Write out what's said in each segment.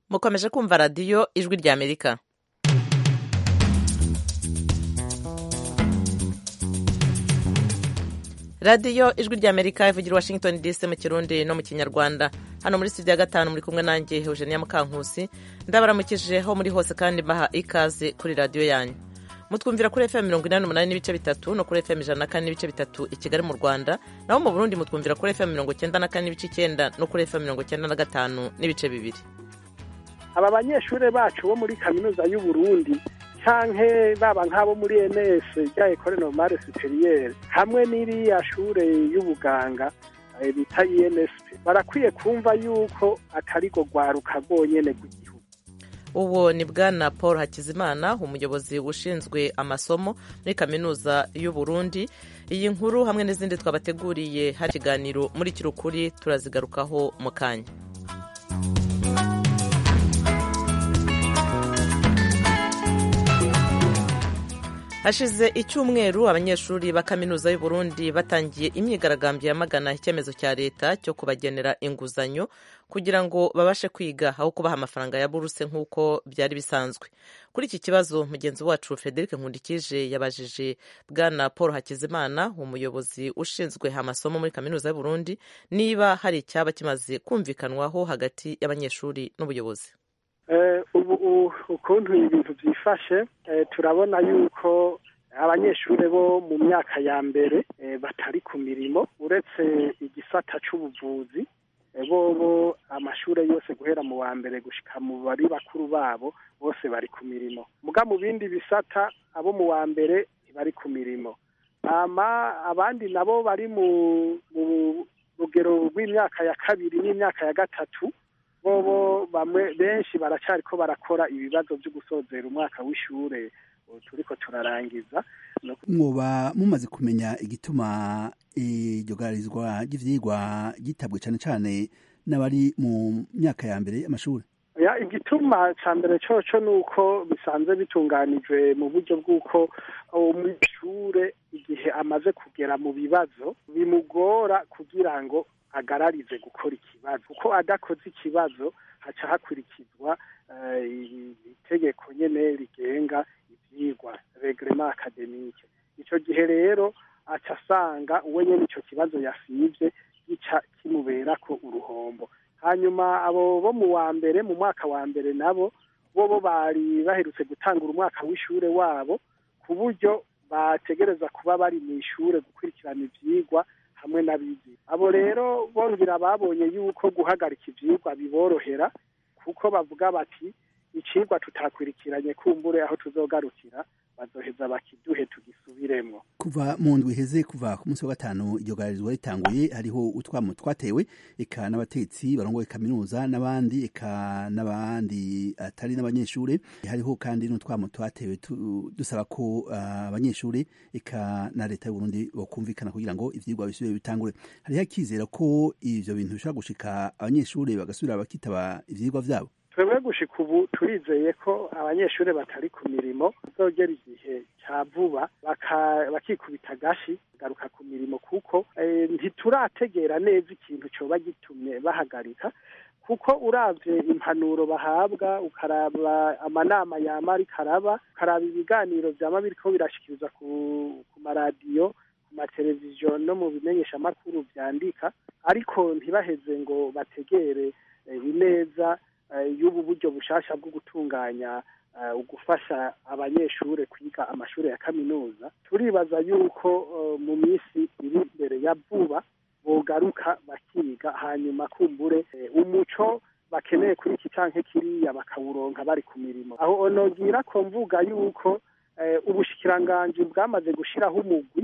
mukomeje kumva radiyo ijwi rya amerika radiyo ijwi rya amerika ivugira washington dc mu kirundi no mu kinyarwanda hano muri studio ya gatanu muri kumwe nanjye eugenia mukankusi ndabaramukije ho muri hose kandi mbaha ikaze kuri radiyo yanyu mutwumvira kuri fm mirongo inani n'umunani n'ibice bitatu no kuri fm ijana na kane n'ibice bitatu i kigali mu rwanda naho mu burundi mutwumvira kuri fm mirongo cyenda na kane n'ibice icyenda no kuri fm mirongo cyenda na gatanu n'ibice bibiri aba banyeshuri bacu bo muri kaminuza y'u Burundi canke baba nk'abo muri ENS rya Ecole Normale Supérieure hamwe n'iriya shure y'ubuganga bita INSP barakwiye kumva yuko atari go rwaruka rwonyene rw'igihugu uwo ni bwana paul hakizimana umuyobozi ushinzwe amasomo muri kaminuza y'u Burundi iyi nkuru hamwe n'izindi twabateguriye hari ikiganiro muri kirukuri turazigarukaho mu kanya hashize icyumweru abanyeshuri ba kaminuza y'u Burundi batangiye imyigaragambyo yamagana icyemezo cya leta cyo kubagenera inguzanyo kugira ngo babashe kwiga aho kubaha amafaranga ya buruse nk'uko byari bisanzwe kuri iki kibazo mugenzi wacu frederic nkundikije yabajije bwana paul hakizimana umuyobozi ushinzwe amasomo muri kaminuza y'u Burundi niba hari icyaba kimaze kumvikanwaho hagati y'abanyeshuri n'ubuyobozi ubu ukuntu ibintu byifashe turabona yuko abanyeshuri bo mu myaka ya mbere batari ku mirimo uretse igisata cy'ubuvuzi bo amashuri yose guhera mu wa mbere gushyika mu bari bakuru babo bose bari ku mirimo muga mu bindi bisata abo mu wa mbere ntibari ku mirimo abandi nabo bari mu rugero rw'imyaka ya kabiri n'imyaka ya gatatu bobo bamwe benshi baracari ko barakora ibibazo byo gusozera umwaka w'ishure turiko turarangiza mwoba mumaze kumenya igituma iryo garizwa ry'ivyigwa gitabwe cane cane n'abari mu myaka ya mbere y'amashuri ya igituma ca mbere coco nuko bisanzwe bitunganijwe mu buryo bw'uko umwishure igihe amaze kugera mu bibazo bimugora kugira ngo agararize gukora ikibazo kuko adakoze ikibazo haca hakurikizwa itegeko nyene rigenga ivyigwa regrema akademike ico gihe rero aca asanga uwe nyene ico kibazo yasivye gica kimuberako uruhombo hanyuma abo bo mu wa mbere mu mwaka wa mbere nabo bobo bari baherutse gutangura umwaka w'ishure wabo ku buryo bategereza kuba bari mu ishure gukurikirana ivyigwa hamwe n'abizi abo rero bongera babonye yuko guhagarika ivyigwa biborohera kuko bavuga bati icigwa tutakwirikiranye kumbure aho tuzogarukira bazoheza bakiduhe tugisubiremwo kuva mu ndwi iheze kuva ku munsi wa gatanu iryo garizwa ritanguye hariho utwamo twatewe eka n'abatetsi barongoye kaminuza n'abandi eka n'abandi atari n'abanyeshuri hariho kandi n'utwamo twatewe dusaba ko abanyeshuri eka na leta y'uburundi bokumvikana kugira ngo ivyigwa bisubire bitangure hariho akizera ko ivyo bintu bishobora gushika abanyeshuri bagasubira bakitaba ivyigwa vyabo twebwe gushika ubu turizeye ko abanyeshuri batari ku mirimo bazogera igihe cya vuba bakikubita agashi garuka ku mirimo kuko ntiturategera neza ikintu cyoba gitumye bahagarika kuko uravye impanuro bahabwa ukaraba amanama yama ariko araba ukaraba ibiganiro vyama biriko birashikiriza ku maradiyo ku mateleviziyo no mu bimenyeshamakuru vyandika ariko ntibaheze ngo bategere ineza y'ubu buryo bushasha bwo gutunganya ugufasha abanyeshuri kwiga amashuri ya kaminuza turibaza yuko mu minsi iri imbere ya vuba bogaruka bakiga hanyuma kumbure umuco bakeneye kuri iki canke kiriya bakawuronka bari ku mirimo aho onogira ko mvuga yuko ubushikiranganji bwamaze gushiraho umugwi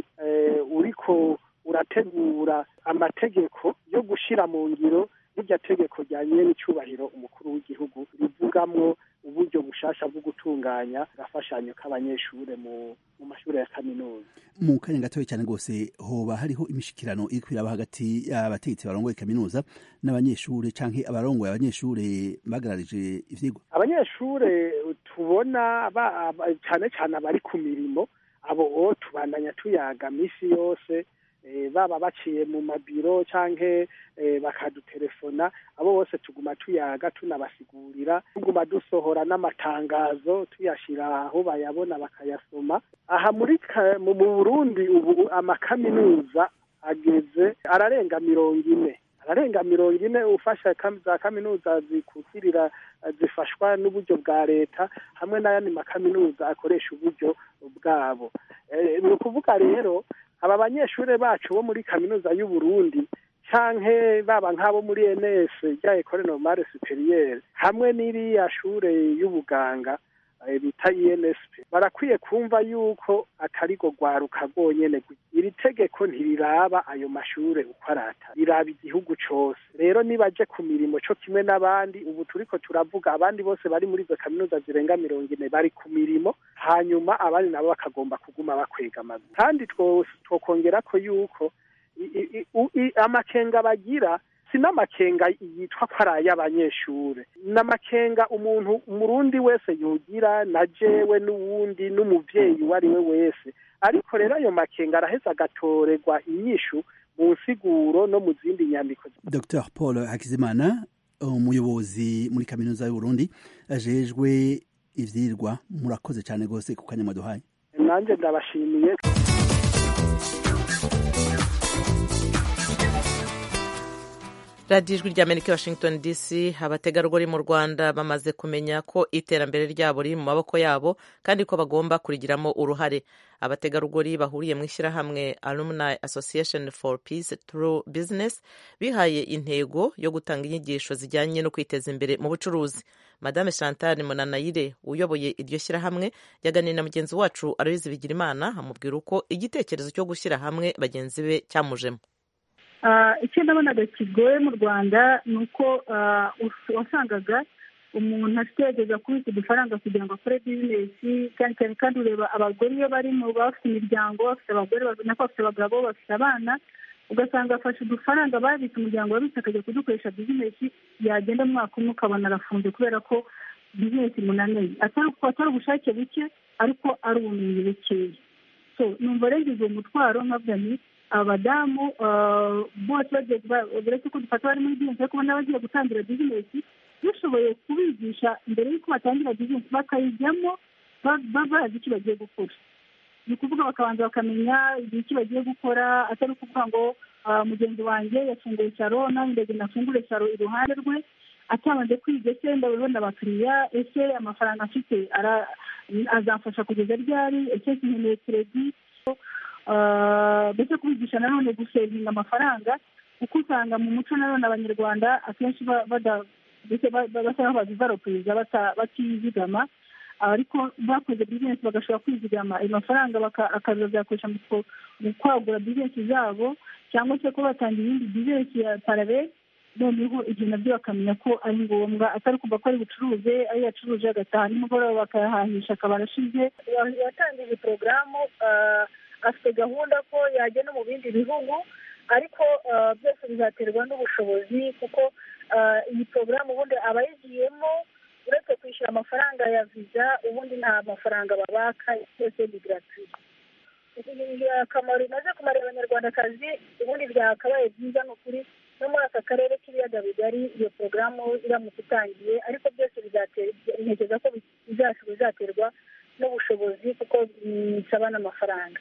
uriko urategura amategeko yo gushira mu ngiro irya tegeko ryanye n'icubahiro umukuru w'igihugu rivugamwo uburyo bushasha bwo gutunganya agafashanyo k'abanyeshure mu mu mashuri ya kaminuza mu kanya gatoya cyane rwose hoba hariho imishikirano iri kwiraba hagati y'abategetsi barongoye kaminuza n'abanyeshure canke abarongoye abanyeshure bagararije ivyigwa abanyeshure tubona cyane cyane abari ku mirimo abo o tubandanya tuyaga misi yose baba baciye mu mabiro canke bakadutelefona abo bose tuguma tuyaga tunabasigurira tuguma dusohora n'amatangazo tuyashira aho bayabona bakayasoma aha muri mu burundi ubu amakaminuza ageze ararenga mirongo ine ararenga mirongo ine ufasha za kaminuza zikukirira zifashwa n'uburyo bwa leta hamwe n'ayandi makaminuza akoresha uburyo bwabo ni ukuvuga rero aba banyeshuri bacu bo muri kaminuza y'u Burundi canke baba nk'abo muri ENS rya Ecole Normale Supérieure hamwe n'iriya shure y'ubuganga bita INSP barakwiye kumva yuko atari go rwaruka rwonyene iri tegeko ntiriraba ayo mashure uko arata riraba igihugu cose rero nibaje ku mirimo co kimwe n'abandi ubu turiko turavuga abandi bose bari muri izo kaminuza zirenga mirongo ine bari ku mirimo hanyuma abandi nabo bakagomba kuguma bakwega amaguru kandi twokongera ko yuko amakenga bagira si n'amakenga yitwa ko ari ay'abanyeshure n'amakenga umuntu umurundi wese yogira na jewe n'uwundi n'umuvyeyi uwo ari we wese ariko rero ayo makenga araheza agatorerwa inyishu mu nsiguro no mu zindi nyandiko dr paul hakizimana umuyobozi muri kaminuza y'uburundi ajejwe ivyirwa murakoze cyane rwose ku kanya mwaduhaye nanjye ndabashimiye radiyo ijwi ry'amerika washington dc abategarugori mu rwanda bamaze kumenya ko iterambere ryabo riri mu maboko yabo kandi ko bagomba kurigiramo uruhare abategarugori bahuriye mu ishyirahamwe alumni association for peace through business bihaye intego yo gutanga inyigisho zijyanye no kwiteza imbere mu bucuruzi madame chantal munanayire uyoboye iryo shyirahamwe yaganiriye na mugenzi wacu aloyizi bigirimana amubwira uko igitekerezo cyo gushyira hamwe bagenzi be cyamujemo icyo nabonaga kigoye mu rwanda ni uko wasangaga umuntu ategereza kubika udufaranga kugira ngo akore bizinesi cyane cyane kandi ureba abagore iyo bari mu bafite imiryango bafite abagore nako bafite abagabo bafite abana ugasanga afashe udufaranga babitse umuryango wabitse akajya kudukoresha bizinesi yagenda mu mwaka umwe ukabona arafunze kubera ko bizinesi imunaniye atari ubushake buke ariko ari ubumenyi bukeya so numva rero uwo mutwaro nkavuga ni abadamu bose uretse ko dufata bari muri bizinesi ariko n'abagiye gutangira bizinesi dushoboye kubigisha mbere y'uko batangira bizinesi bakayijyamo bazi icyo bagiye gukora ni ukuvuga bakabanza bakamenya igihe icyo bagiye gukora atari ukuvuga ngo mugenzi wanjye yafunguye saro nawe ndege nafungure saro iruhande rwe atabanje kwiga ese ndabona abakiriya ese amafaranga afite azamfasha kugeza ryari ese nkeneye keredi ndetse kubigisha nanone gusevinga amafaranga kuko usanga mu muco nanone abanyarwanda akenshi basa nk'aho bazivaropuriza batizigama ariko bakoze bizinesi bagashobora kwizigama ayo mafaranga akazayakoresha mu kwagura bizinesi zabo cyangwa se kuba batangira iyindi bizinesi ya parare noneho ibyo nabyo bakamenya ko ari ngombwa atari kumva ko ari bucuruze ayo yacuruje agataha nimugoroba bakayahahisha akaba arashize yatangije porogaramu afite gahunda ko yajya no mu bindi bihugu ariko byose bizaterwa n'ubushobozi kuko iyi porogaramu ubundi abayigiyemo uretse kwishyura amafaranga ya viza ubundi nta mafaranga babaka byose ni gratuite akamaro imaze kumarira abanyarwandakazi ubundi byakabaye byiza ni ukuri no muri aka karere k'ibiyaga bigari iyo porogaramu iramutse itangiye ariko byose ntekereza ko bizaterwa n'ubushobozi kuko bisaba n'amafaranga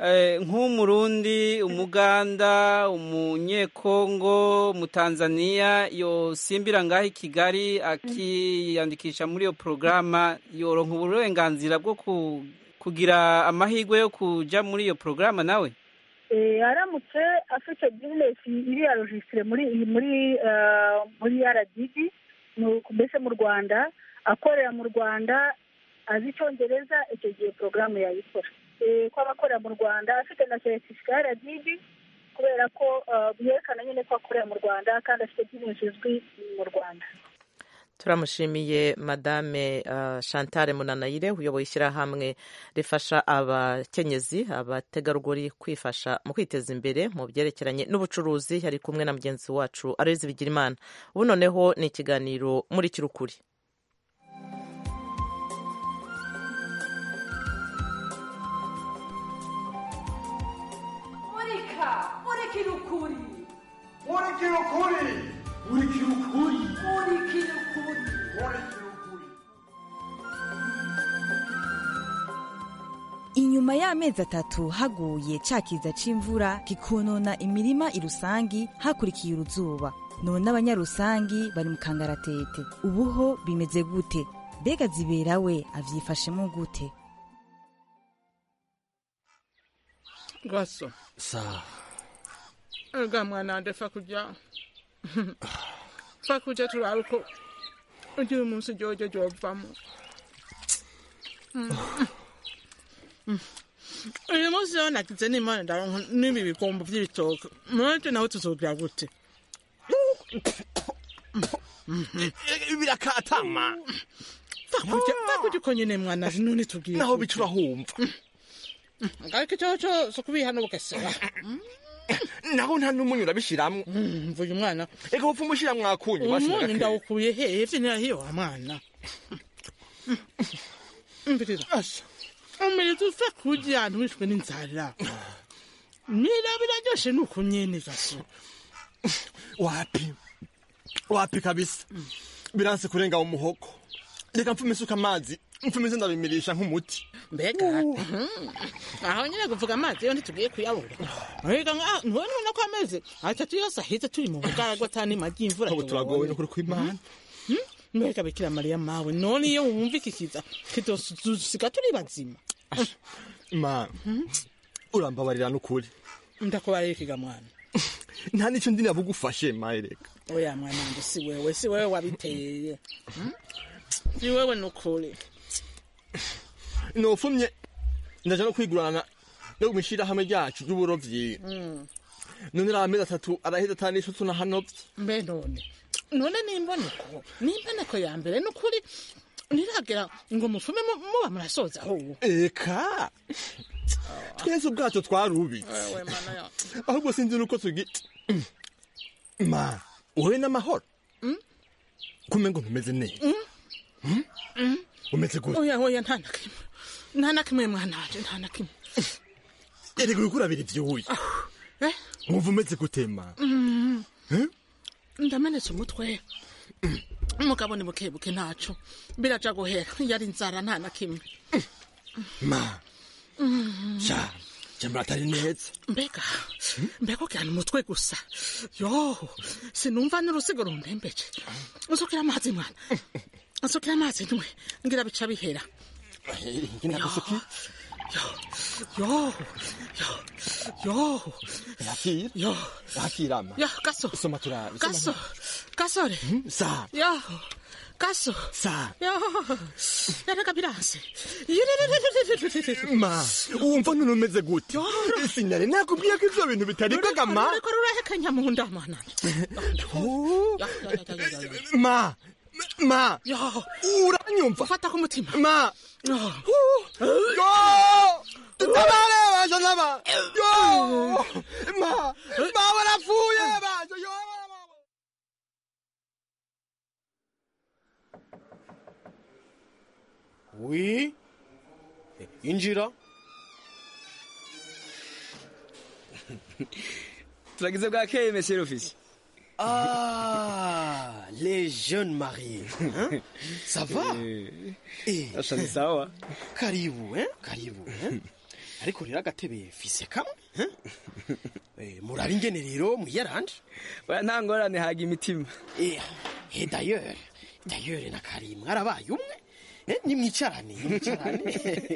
nk'umurundi umuganda umunyekongo umutanzaniya yosimbira ngaho i kigali akiyandikisha muri iyo porogaramu yoronka uburenganzira bwo kugira amahirwe yo kujya muri iyo porogaramu nawe aramutse afite bizinesi iri ya rojisitire muri muri muri rdb mbese mu rwanda akorera mu rwanda azi icyongereza icyo gihe porogaramu yayikora ko abakorera mu rwanda afite na seritifika ya rdb kubera ko byerekana nyine ko akorera mu rwanda kandi afite bizinesi izwi mu rwanda turamushimiye madame chantal munanayire uyoboye ishyirahamwe rifasha abakenyezi abategarugori kwifasha mu kwiteza imbere mu byerekeranye n'ubucuruzi yari kumwe na mugenzi wacu arozi bigirimana ubu noneho ni ikiganiro muri kirukuri murika murikira ukuri murikira ukuri murikira ukuri murikira ukuri inyuma y'amezi atatu haguye ca kiza c'imvura kikonona imirima irusangi hakurikiye uruzuba none abanyarusangi bari mu kangaratete ubuho bimeze gute mbega zibera we avyifashemo gute gaso sawa ega mwana wanje fa kuja fa kuja turabe uko ugira umunsi jojo jovamo uyu munsi rero nagize n'imana ndaronka n'ibi bigombo vy'ibitoke mwaje nawe tuzogira gute birakatama fakurya fakurya uko nyene mwana none tubwire naho bica urahumva ariko icoco so kubihana bugesera naho nta n'umunyu urabishiramwo mvuye umwana eka upfa umushiramwo akunyu umunyu ndawukuye hehe vyo nirahiyo wa mwana mbirira umiriza ufa kurya ahantu wishwe n'inzara mira biraryoshe nuko nyene gaso wapi wapi kabisa biranse kurenga mu muhogo reka mfume isuka amazi mfume izo ndabimirisha nk'umuti mbega aho nyine kuvuga amazi yo ntitugiye kuyabura mbega ntubona ubona ko ameze atatu yose aheze turi mu bugaragwa atani magi imvura ubu turagowe n'ukuri kw'imana mbega bikira mariya mawe none iyo wumva ikikiza kidosusiga turi bazima ma urambabarira n'ukuri ndakubarira ikiga mwana nta n'icyo ndi nabugufashe maye reka oya mwana wanjye si wewe si wewe wabiteye si wewe n'ukuri nofumye ndaja no kwigurana no mwishirahamwe ryacu ry'uburovyi none ari amezi atatu araheze atanisho tunahanovye mbe none none nimboneko nimboneko ya mbere n'ukuri niragera ngo mufume muba murasoza ahubwo eka twese ubwato twarubitse ahubwo sinzi nuko tugi ma wowe n'amahoro kume ngo ntumeze neza umeze gute oya oya nta na kimwe nta na kimwe mwana wanje nta na kimwe erega uriko urabira ivyuya wumva umeze gute ma ndamenetse umutwe umugabo ni bukebuke ntaco biraja guhera yari inzara nta na kimwe ma sha jambura atari neza mbega mbega ukirana umutwe gusa yo sinumva n'urusigo rumpembeje usukira amazi mwana usukira amazi ntwe ngira bica bihera ngina gusuki yo yo yo yakira yo yakira ma yo gaso soma turabe gaso gasore sa yo gaso sa yo yareka biranse ma wumva none umeze gute sinari nakubwiye ko ivyo bintu bitaribwaga ma ruriko rurahekanya mu nda mana ma ma yo uranyumva fata ku mutima ma yo tutabare baje naba yo ma ma warapfuye baje yo wi injira turagize bwakeye monsieur l'office Ah, les jeunes mariés. Hein? Ça va? Eh. Asa ni sawa. Karibu, hein? Karibu, hein? ariko rero agatebe fise kamwe hein? eh, muraba ingene rero mwiyaranje oya nta ngorane haga imitima eh, eh, d'ailleurs d'ailleurs na kari mwarabaye umwe eh, nimwicarane nimwicarane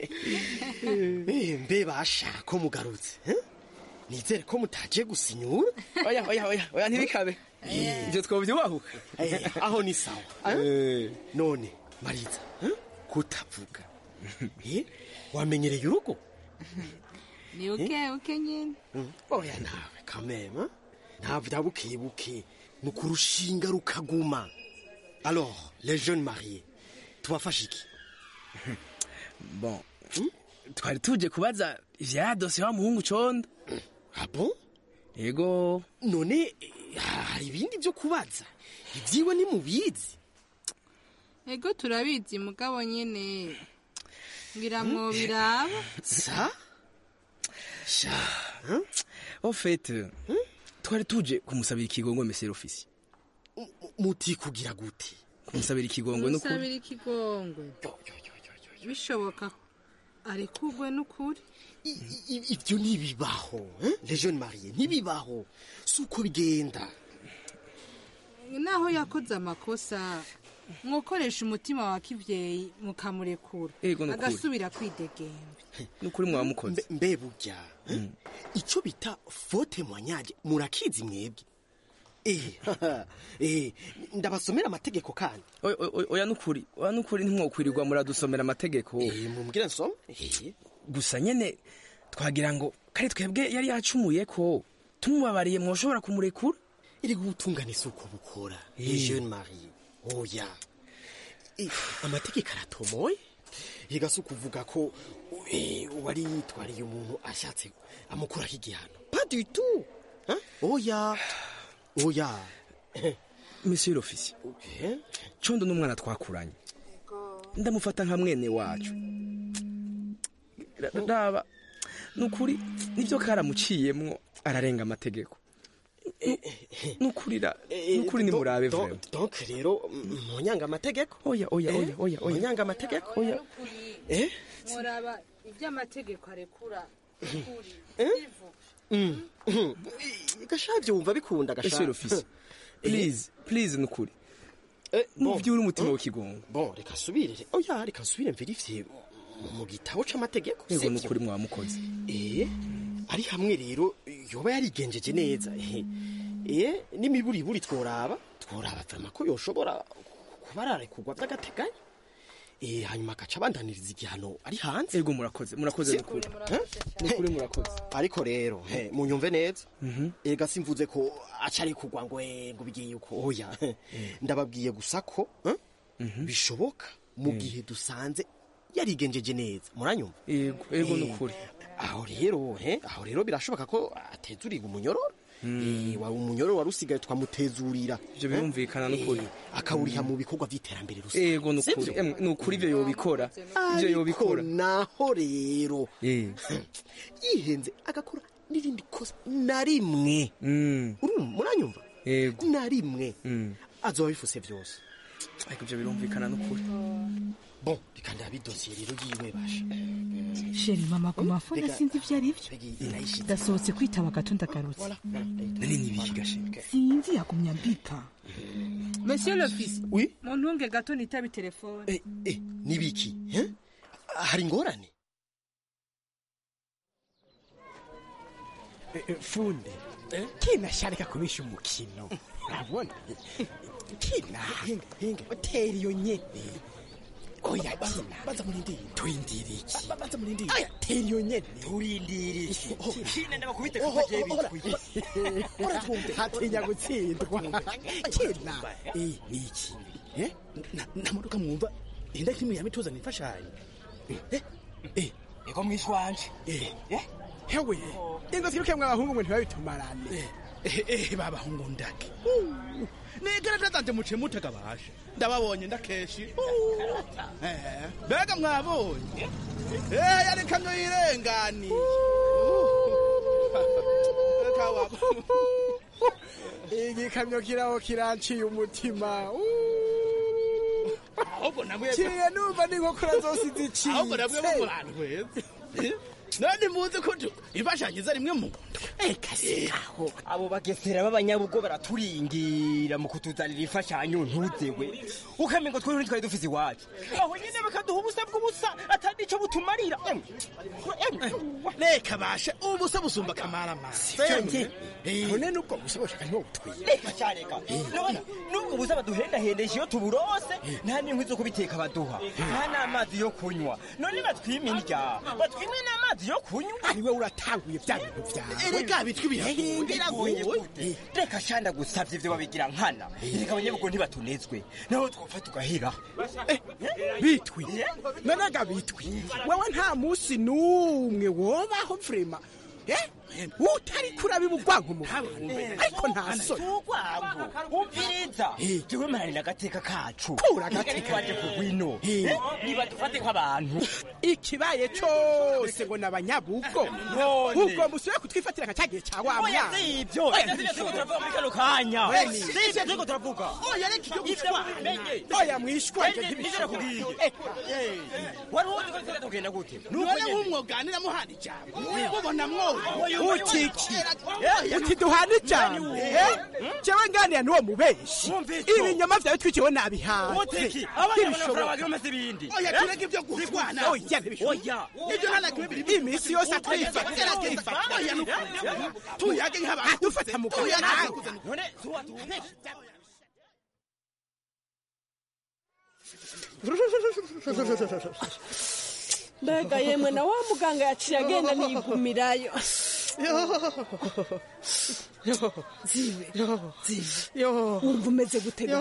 eh, mbe basha ko mugarutse eh? nizere ko mutaje gusinyura oya oya oya oya ntibikabe ivyo twovyubahuka Eh, aho ni sawa eh? none mariza eh? kutavuga eh? wamenyereye urugo ni uke uke nyine Mm. oya nawe kamema ntabya buke buke ni ukurushinga rukaguma alors les jeunes mariés tubafashe iki bon twari tuje kubaza ivya dosiye wa muhungu condo ah bon yego none eh, hari ibindi byo kubaza ibyiwe nimubizi ego turabizi mugabo nyine ngira mwo biraba sa en fait twari tuje kumusabira ikigongo mesero ofisi muti kugira gute kumusabira ikigongo n'ukuri musabira ikigongwe bishoboka arekugwe n'ukuri ibyo ntibibaho eh? les jeunes mariés ntibibaho si uko bigenda naho yakoze amakosa mwokoresha umutima wa kibyeyi mukamurekura Ego, ni ukuri. agasubira kwidegemba n'ukuri mwamukoze mbe burya eh? icyo bita faute moignage murakizi mwebwe eh eh ndabasomera amategeko kandi Oya, oya, oya nukuri oya nukuri ntimwokwirirwa muradusomera amategeko mumbwire nsome eh gusa nyene twagira ngo kari twebwe yari yacumuye ko tumubabariye mwoshobora kumurekura iri gutungana isuku bukora les jeunes mariés oya Eh, amategeko aratomoye yiga si ukuvuga ko eh, uwari yitwariye umuntu ashatse amukuraho igihano pas du tout Hein? oya oya monsieur l'officier condo n'umwana twakuranye ndamufata nka mwene wacu Ra- raba nukuri nibyo karamuciyemwo ararenga amategeko nukuri ra- nukuri nimurabe Do- vrema donc rero munyanga amategeko oya oya oya oya oya munyanga amategeko oya eh muraba iby'amategeko arekura ukuri Mm, mm. gashavye wumva bikunda monsieur l'officier please please nukuri muvyure umutima w'ikigongo bon reka subire oya reka subire mverifye mu gitabo c'amategeko yego sivyo? nukuri mwamukoze eh ari hamwe rero yoba yarigenjeje neza eh eh n'imiburiburi tworaba tworaba vrema ko yoshobora kuba ararekurwa vy'agateganyo eh hanyuma agaca abandaniriza igihano ari hanze yego murakoze murakoze nukuri nukuri murakoze ariko rero he munyumve neza ega simvuze ko acari kugwa ngo eh, ngo bigiye uko oya ndababwiye gusa ko eh, bishoboka mu gihe dusanze yarigenjeje neza muranyumva yego yego Eh, nukuri aho rero he aho rero birashoboka ko atezuriga umunyororo Eh, wa umunyororo wari usigaye twamutezurira ivyo birumvikana nukuri akawuriha mu bikorwa vy'iterambere rusange yego nukuri Sivyo? Em, nukuri ivyo yobikora ivyo ariko yobikora naho rero Eh. yihenze agakora n'irindi kosa na rimwe urumva muranyumva yego na rimwe azoba bifuse vyose ariko ivyo birumvikana nukuri bon reka ndabidosiye rero yiwe basha sheri mama ku mafone Reka- sinzi ibyo ari byo ndasohotse kwitaba gato ndagarutse nani nibiki gashinga sinzi yagumya mbika monsieur l'office oui muntunge gato nitabe telefone nibiki eh? hari ingorane funde kina sharika kubisha umukino urabona kina tera iyo nyene oya kina baza murindire turindire iki baza murindire aya tera iyo nyene turindire iki kina ndabakubite kuko je bitwi uratwumve hatinya gutsindwa kina eh niki eh namuruka mwumva inda kimwe yamituza nifashanyo eh eh ego mwishwanje eh eh hewe ingo siruke mwa bahungu ngo ntibabitumarane eh babahungu ndake nigaragaza nje muce mutega bashe ndababonye ndakeshi Eh, mbega mwabonye eh yari kamyo yirengani iki kamyo kiraho kiranciye umutima ahubwo namwe kiye numva n'inkokora zose ziciye ahubwo namwe mu bantu beza none muzi ko tu- imfashanyo iza rimwe mu nda eka sikaho abo bagesera b'abanyabugo baraturingira mu kutuzanira imfashanyo ntuzewe ukamengo ngo twari twari dufise iwacu aho nyine bakaduha ubusa bw'ubusa atari ico butumarira Emwe, emwe. reka bashe ubusa busumba kamara Fenge. none nubwo busa bushaka niwo butwiye reka cyareka none nubwo buza baduhendahendesha iyo tuburose nta n'inkwi zo kubiteka baduha nta n'amazi yo kunywa none batwima indya batwime n'amazi yo kunywa ariwe uratanguye bya bintu byawe erega bitwi biragoye. biragoye gute reka shanda gusavye ivyo babigira nkana reka abanyabugo ntibatunezwe naho twopfa tugahera bitwi nanaga bitwi wewe nta musi n'umwe wobaho vrema eh utari kurabiba urwango mu ariko nta soni umviriza jewe maranira agateka kacu Kura agateka. waje kugwino niba dufate nk'abantu ikibaye cose ngo nabanyabugo None. ubwo musubire kutwifatira nka cyagihe cya wa oya mwana si ibyo Oya, Ivyo ntibishoboka. turiko turavuga muri kano kanya Oya, si ni- ibyo turiko turavuga oya reka ibyo Ivyo gushwana wamenye oya mwishwa ibyo Ivyo ntibishoboka nakubwiye. wari uzi ko tugenda tugenda gute nuko none nyene nk'umwoganira muhana ijambo mubona mwoga Oya, utiki Eh, uti duhana ijambo Eh? jewe nganira n'uwo mubeshi Mwumvise. ibinyoma vyawe twikiwe nabihaze utiki abana bakora bagira umeze ibindi oya Eh? tureke ibyo gushwana oya ntibishoboka oya ibyo hana kimwe biri iminsi yose atwifatira oya tuyage nk'abantu dufata mu kanwa nawe none tuwa tuwa mbega yemwe na wa muganga yaciye agenda niyigumirayo zibe zibe wumva umeze gutega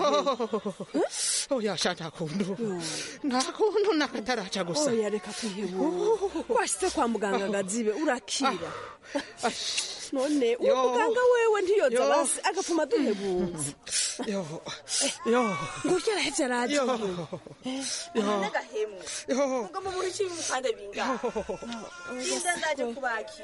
oya sha nta kuntu nta kuntu nakataraca gusa oya reka kwihebura washyize kwa muganga gazibe urakira none uwo Yo. muganga wewe ntiyoza Yo. basi agapfuma duhebuza yo yo ngo yarahevye araje yo n'agahemu yo ngo mu muri kimwe mukande bingahe binda ndaje kubakira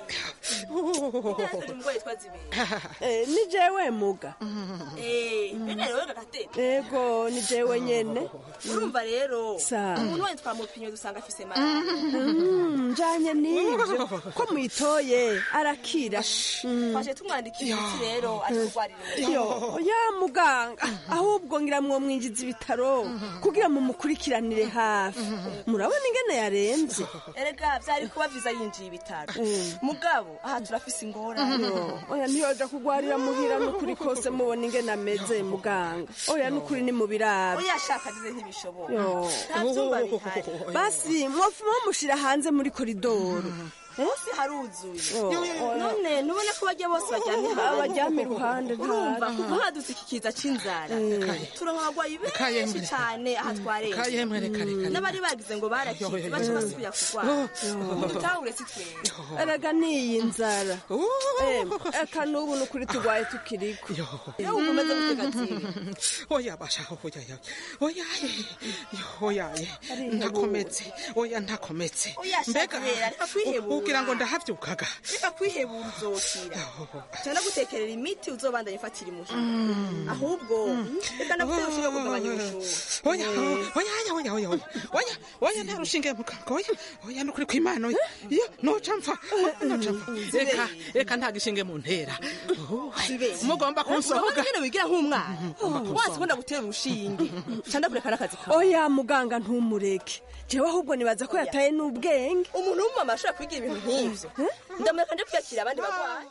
ndaje umugore twazibera Eh, ni jewe muga eh bene rero gagatete ego ni jewe nyene urumva rero Sa. umuntu wese twamupimye dusanga afise mara Mm, njanye n'ivyo ko mwitoye arakira twaje tumwandikira imiti rero ari kurwarira yo ya muganga ahubwo ngira mwo mwinjiza ibitaro kugira mu mukurikiranire hafi murabona ingene yaremvye erega vyari kuba viza yinjiye ibitaro mugabo aha turafise ingorane Yo, oya ntiyoja kugwarira muhira n'ukuri kose mubona ingene ameze muganga oya n'ukuri ni mu biraro oya shaka dize ntibishoboka Yo. nta vyumba bihari basi mwofuma mushira hanze muri koridoro hose haruzuye Yo, oya. none nubona ko bajya bose baryamye hanze Baryamye iruhande, nta- urumva kuva hadutse iki kiza c'inzara turonka abagwayi benshi Kayemwe. cane aha twarengeye Kayemwe, reka, reka, reka. n'abari bagize ngo barakize baca basubira kurwara dutahure si twebwe erega niyi nzara Em, eka n'ubu n'ukuri turwaye tukiriko iyo wumva umeze gutega zibe oya basha oya oya oya oya ntakometse oya ntakometse Oya, shaka rero, reka kwihebura. ugira ngo ndahavyukaga reka kwihebura uzokira cyane gutekerera imiti uzobandanya ifatira imuhira ahubwo reka nagutere ushinge kugabanya ubushuhe oya oya oya oya oya oya oya oya nta rushinge muganga oya oya nukuri kw'imana oya iyo noca mpfa noca mpfa reka reka nta gishinge mu ntera mugomba kunsohoga nyine wigira nk'umwana wazi ko ndagutera urushinge cyane kureka n'akazi kawe oya muganga ntumureke jewe ahubwo nibaza ko yataye n'ubwenge umuntu w'umumama ashobora kwigira ibintu nk'ivyo ndamureka nje kwiyakira abandi barwayi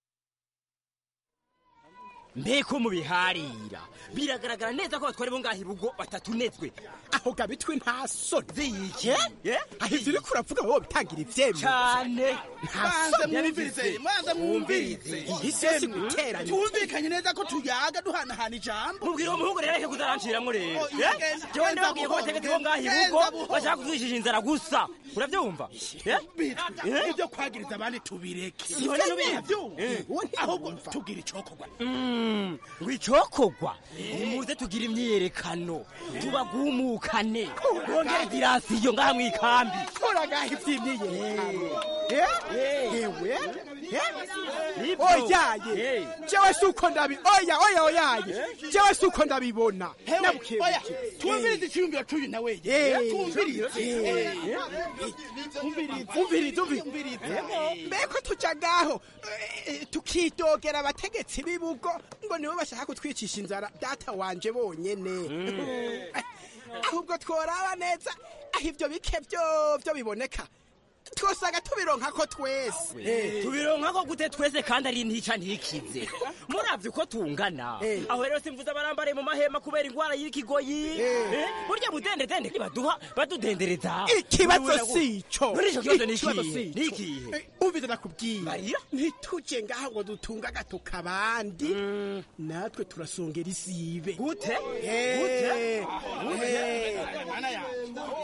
mbeko mubiharira biragaragara neza ko batwari bo ngaha irugo batatunezwe aho gabitwe nta soni ziyike aho ivyo uriko uravuga wowe bitangira ivyemwe cyane Banze mwumvirize, banze mwumvirize. Iyi si yose guteranya. twumvikanye neza ko tuyaga duhanahana ijambo mubwira uwo muhungu rero areke kuzaranciramwo rero Oh, iya, genza, jewe genza ndababwiye ko buhoro, bategetse bo ngaha genza irugo buhoro. bashaka kutwishisha inzara gusa uravyumva Eh? ibyo kwagiriza abandi tubireke None nubihe? Eh. ahubwo tugira icokorwa Mm, ngo icokogwa muze tugira imyiyerekano tubagumukane bongere dirasiyo ngaha mw'ikambi kora ngaho ivy'imyiyerekano ewe Nibyo. oyaye jewe si uko ndabi oya oya oyaye jewe si uko ndabibona Nabukebuke. oya twumvirize icyiyumviro cy'uyu nawe Eh. twumvirize Eh. umvirize umvirize mbeko tuja ngaho eh, tukidogera abategetsi b'ibugo ngo nibo bashaka kutwicisha inzara data wanje bonyene ahubwo tworaba neza aho ivyo bike vyovyo biboneka twosaga tubironkako twese tubironkako gute twese kandi ari ntica ntikize muravye uko tungana aho rero simvuze abarambare mu mahema kubera ingwara y'ikigoyi Eh, burya budendedende ntibaduha badudendereza ikibazo si ico None ico kibazo ni Ikibazo ikihe? si ico. Ni ikihe? Eh, umvise nakubwira ntituje ngaha ngo dutunge agatuka abandi natwe turasongera isibe gute Eh, Gute? eh,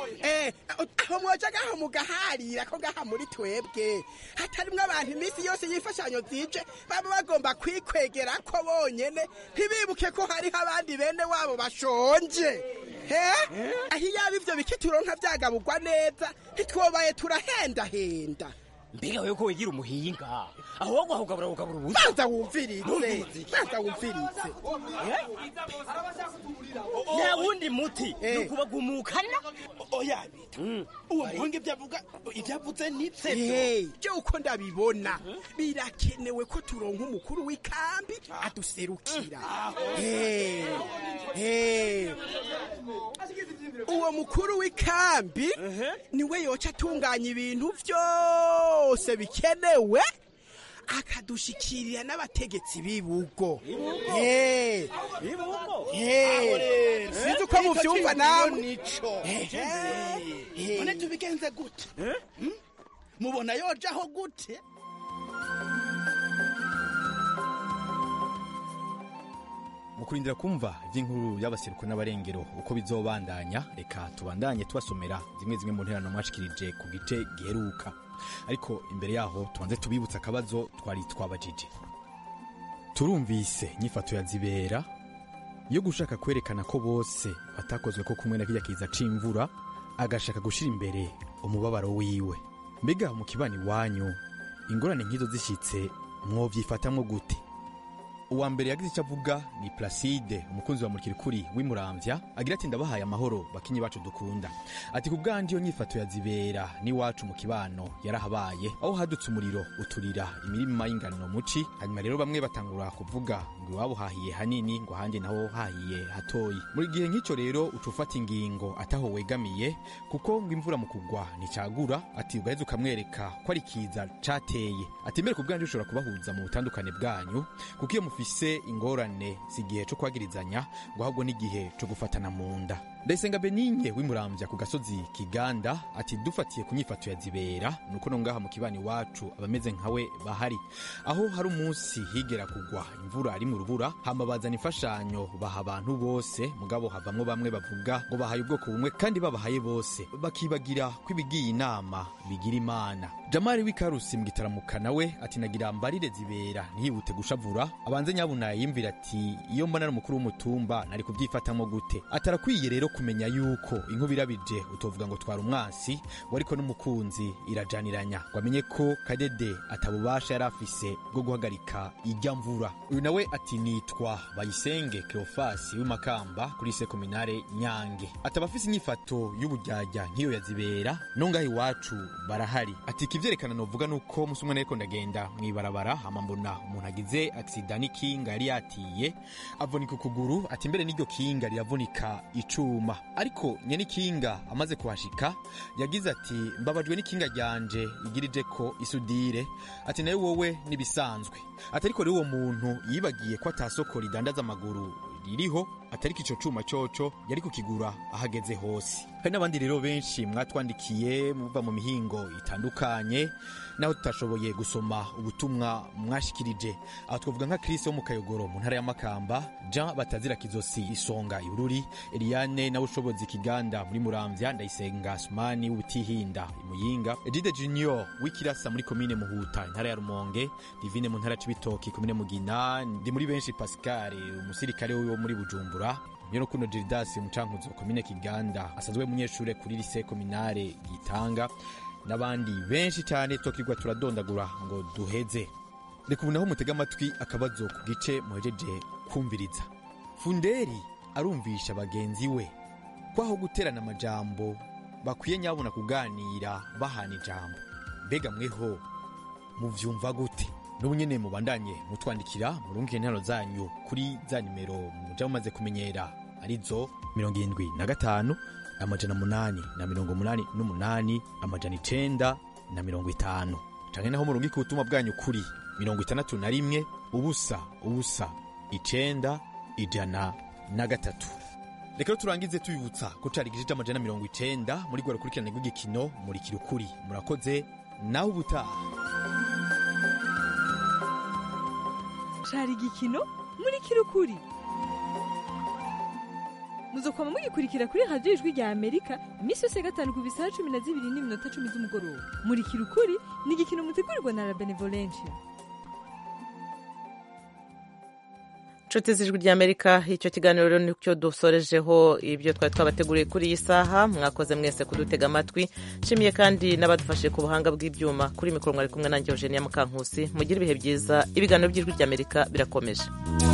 Eh, aho mwoja gaho mugaharira ko gaha muri twebwe hatarimwo abantu iminsi yose y'imfashanyo zije baba bagomba kwikwegera ko bonyene ntibibuke ko hariho abandi bene wabo bashonje he aho iyaba ivyo bikituronka vyagaburwa neza ntitwobaye turahendahenda mbega wewe ko wigira umuhinga aho wagwa ukabura ukabura ubusa banza wumvirize banza wumvirize nta wundi muti ni ukubagumukana oya bita uwo muhungu ibyo avuga ibyo avuze nivyo byo uko ndabibona birakenewe ko turonka umukuru w'ikambi aduserukira Eh, eh. uwo mukuru w'ikambi niwe yoca atunganya ibintu vyose bikenewe akadushikirira n'abategetsi b'ibugo Eh, eh. sinzi uko muvyumva namwe none tubigenze gute Hmm? mubona yojaho gute mu kurindira kumva iby'inkuru y'abaseruko n'abarengero uko bizobandanya reka tubandanye tubasomera zimwe zimwe mu nterano mwashikirije ku gice giheruka ariko imbere yaho tubanze tubibutsa akabazo twari twabajije turumvise inyifato ya zibera yo gushaka kwerekana ko bose batakozwe ko kumwe na kirya kiza c'imvura agashaka gushira imbere umubabaro wiwe mbega mu kibani wanyu ingorane nk'izo zishitse mwovyifatamwo gute uwa mbere yagize icyo avuga ni placide umukunzi wa murikirikuri w'imuramvya agira ati ndabahaye amahoro bakinyi bacu dukunda ati ku bwanjye iyo nyifato ya zibera n'iwacu mu kibano yarahabaye aho hadutse umuriro uturira imirima y'ingano muci hanyuma rero bamwe batangura kuvuga ngo iwabo hahiye hanini ngo ahandi naho hahiye hatoyi muri gihe nk'icyo rero uca ufata ingingo ataho wegamiye kuko ngo imvura mu kugwa nticagura ati ugaheza ukamwereka ko ari kiza cateye ati mbere ku bwanjye ushobora kubahuza mu butandukane bwanyu kuko iyo mufise ingorane si igihe co kwagirizanya ngo ahubwo n'igihe co gufatana mu nda ndayisenga beninye w'imuramvya ku gasozi kiganda ati dufatiye ku nyifato ya zibera nuko no ngaha mu kibani wacu abameze nkawe bahari aho hari umunsi higera kugwa imvura ari mu rubura hama bazana imfashanyo baha abantu bose mugabo havamwo bamwe bavuga ngo bahaye ubwoko bumwe kandi babahaye bose bakibagira ko ibigiye inama bigira imana jamari w'ikarusi mu gitaramuka nawe ati nagira mbarire zibera ntihibute gushavura abanze nyabuna yimvira ati iyo mbona ari umukuru w'umutumba nari kubyifatamo gute atarakwiye rero kumenya yuko inkuba irabije utovuga ngo twara umwansi ngo ariko n'umukunzi irajaniranya ngo amenye ko kadede atabubasha yari afise bwo guhagarika ijya mvura uyu nawe ati nitwa bayisenge cleofasi w'imakamba kuri sekominare nyange ataba afise inyifato y'ubujyajya nk'iyo yazibera no ngaho iwacu barahari ati ikivyerekana novuga nuko musi umwe nariko ndagenda mw'ibarabara hama mbona umuntu agize aksida n'ikinga yari yatiye avunika ukuguru ati mbere n'iryo kinga riravunika icuma ariko nyene ikinga amaze kuhashika yagize ati mbabajwe n'ikinga ryanje igirije ko isudire ati nawe wowe nibisanzwe ati ariko rero uwo muntu yibagiye ko atasoko ridandaza amaguru ririho atariko ico cuma coco yari kukigura ahageze hose hari n'abandi rero benshi mwatwandikiye muva mu mihingo itandukanye naho tutashoboye gusoma ubutumwa mwashikirije aho twavuga nka Chris wo mu Kayogoro mu ntara ya Makamba Jean Batazira Kizosi Isonga Ibururi Eliane na Ushobozi Kiganda muri Muramvya Ndayisenga Sumani w'Ubutihinda Imuyinga Edide Junior w'Ikirasa muri komine Muhuta intara ya Rumonge Divine mu ntara Cibitoki komine Mugina ndi muri benshi Pascal umusirikare wo muri Bujumbura Nyonokuno Gildas umucankuzo komine Kiganda asanzwe umunyeshure kuri lycée communale Gitanga n'abandi benshi cyane twakirwa turadondagura ngo duheze reka ubu naho mutega amatwi akabazo ku gice muhejeje kumviriza funderi arumvisha bagenzi we ko aho guterana amajambo bakwiye nyabona kuganira bahana ijambo mbega mweho muvyumva gute n'ubu nyene mubandanye mutwandikira murungike intero zanyu kuri za nimero muja mumaze kumenyera arizo mirongo irindwi na gatanu amajana munani na mirongo munani n'umunani amajana icenda na mirongo itanu canke naho murungika ubutumwa bwanyu kuri mirongo itandatu na rimwe ubusa ubusa icenda ijana na gatatu reka rero turangize tubibutsa ko cari igice c'amajana mirongo icenda muri rwa rukurikirane rw'igikino muri kirukuri murakoze naho ubutaha cari igikino muri kirukuri muzokwama mugikurikira kuri radiyo ijwi rya amerika iminsi yose ya gatanu ku bisaha cumi na zibiri n'iminota cumi z'umugoroba murikira ukuri ni igikino mutegurirwa na la benevolencia inshuti z'ijwi ry'amerika icyo kiganiro rero nicyo dusorejeho ibyo twari twabateguriye kuri iyi saha mwakoze mwese kudutega amatwi nshimiye kandi n'abadufashe ku buhanga bw'ibyuma kuri mikoro mwari kumwe nanjye eugenia mukankusi mugire ibihe byiza ibiganiro by'ijwi ry'amerika birakomeje